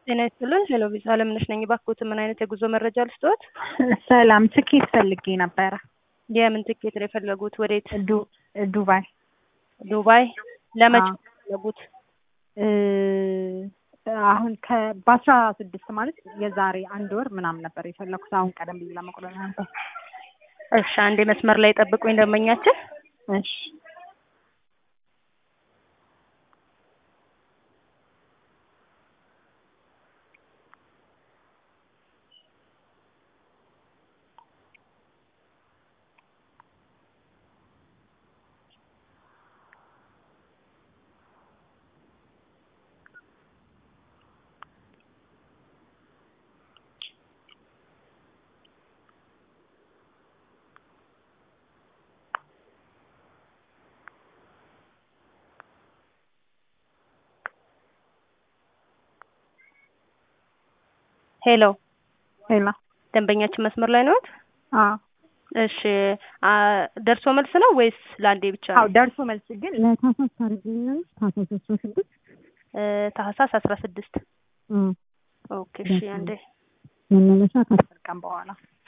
ጤና ይስጥልን። ሄሎ ቪዛ አለምነሽ ነኝ። እባክዎት ምን አይነት የጉዞ መረጃ ልስጥዎት? ሰላም፣ ትኬት ፈልጌ ነበረ። የምን ትኬት ነው የፈለጉት? ወዴት? ዱ- ዱባይ ዱባይ። ለመቼ አዎ። ነው የፈለጉት? እ አሁን ከ በአስራ ስድስት ማለት የዛሬ አንድ ወር ምናምን ነበር የፈለኩት። አሁን ቀደም ብዬ ለመቁረጥ ነበር። እሺ፣ አንዴ መስመር ላይ ጠብቁኝ ደንበኛችን። እሺ ሄሎ፣ ሄላ ደንበኛችን መስመር ላይ ነዎት? አዎ እሺ፣ አ ደርሶ መልስ ነው ወይስ ለአንዴ ብቻ አዎ ነው? ደርሶ መልስ ግን ለታህሳስ ታርገኛለች ታህሳስ አስራ ስድስት እ ታህሳስ አስራ ስድስት ኦኬ። እሺ፣ አንዴ መመለሻ ከአስር ቀን በኋላ